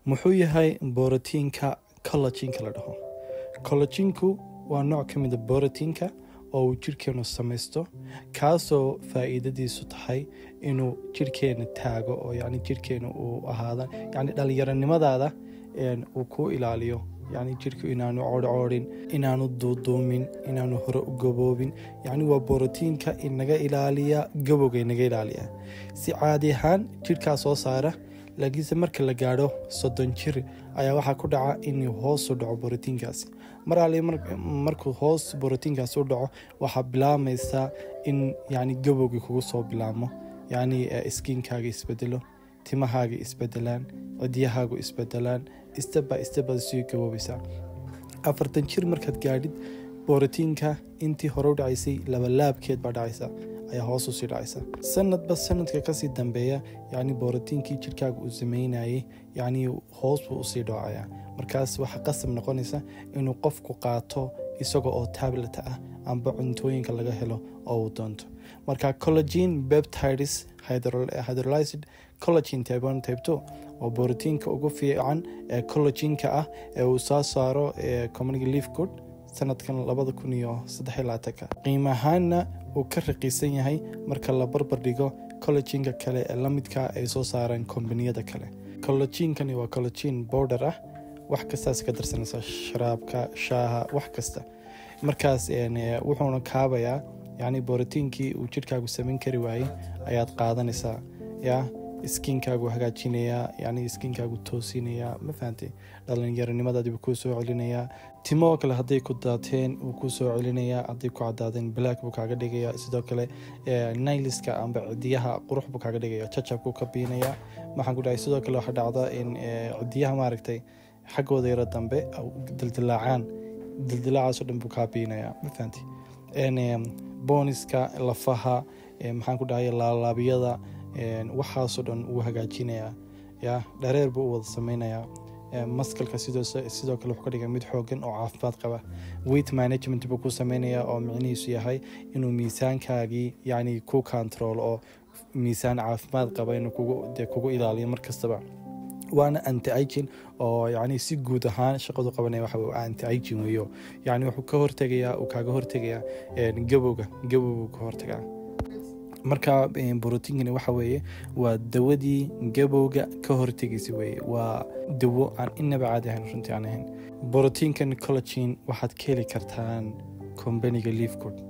muxuu yahay borotiinka collajinka la dhaho collajinku waa nooc ka mida borotiinka oo uu jirhkeenu samaysto kaasoo faa'iidadiisu tahay inuu jirhkeena taago oo yani jirhkeena uu ahaada yani dhalinyaronimadaada uu ku ilaaliyo yani jirku inaanu coodhcoodhin inaanu duuduumin inaanu hore u gaboobin yani waa borotiinka inaga ilaaliya gabowga inaga ilaaliya si caadi ahaan jirhkaa soo saara laakiinse marka la gaadho soddon jir ayaa waxaa ku dhaca inuu hoosu dhaco borotiinkaasi mar ali markuu hoos borotiinkaasi u dhaco waxaa bilaamaysaa in yani gabowgii kugu soo bilaabmo yani iskiinkaaga isbedelo timahaaga isbedelaan cidyahaagu isbedelaan steba stebad sii gaboobaysaa afartan jir markaad gaadhid borotiinka intii hore u dhacaysay labalaabkeed baa dhacaysa ayaa hoos usii dhacaysa sanadba sanadka kasii dambeeya yani borotiinkii jirkaaga uu sameynayay yani hoos buu usii dhacaya markaas waxaa qasab noqonaysa inuu qofku qaato isaga oo tablet ah amba cuntooyinka laga helo oo uu doonto marka collagin beptides hydrolyzed collagin type type two oo borotiinka ugu fiican ee collaginka ah ee uu soo saaro community leaf good sanadkan labada kun iyo saddex labaatanka qiimo ahaanna uu ka raqiisan yahay marka la barbar dhigo collaginka kale ee lamidka ay soo saareen kombaniyada kale collaginkani waa collagin border ah wax kastaas ka darsanaysa sharaabka shaaha wax kasta markaas wuxuuna kaabayaa yani borotiinkii uu jirhkaagu samayn kari waayey ayaad qaadanaysaa ya iskiinkaagu hagaajinayaa yani iskiinkaagu toosinayaa ma fahantay dhalinyaronimadaadiibuu kuu soo celinayaa timo kale hadday ku daateen wuu kuu soo celinayaa hadday ku cadaadeen black buu kaaga dhigayaa sidoo kale nailiska amba cidiyaha qurux buu kaaga dhigaya jajabkuu ka biinayaa maxaan ku dhahay sidoo kale waxaa dhacda in cidiyaha maaragtay xaggooda yaro dambe dildilaacaan dildilaacaasoo dhan buu kaa biinayaa ma fahantay booniska lafaha maxaan ku dhahay laalaabiyada waxaasoo dhan wuu hagaajinayaa ya dhareer buu u wada sameynayaa maskalka sidoo kale wuxuu ka dhiga mid xoogan oo caafimaad qaba weight management buu ku sameynayaa oo micnihiisu yahay inuu miisaankaagii yani ku control oo miisaan caafimaad qaba inuu kugu ilaaliyo mar kastaba waana anti igin oo yani si guud ahaan shaqadu qabanaya waxa anti igin weeyo yani wuxuu ka hortegayaa uu kaaga hortegayaa gabowga gabowgu ka hortagaa marka borotiinkani waxa weeye waa dawadii gabowga ka hortegaysa weeye waa dawo aan inaba caadi ahayn runtii aan ahayn borotiinkan collagin waxaad ka heli kartaan kombaniga leafgood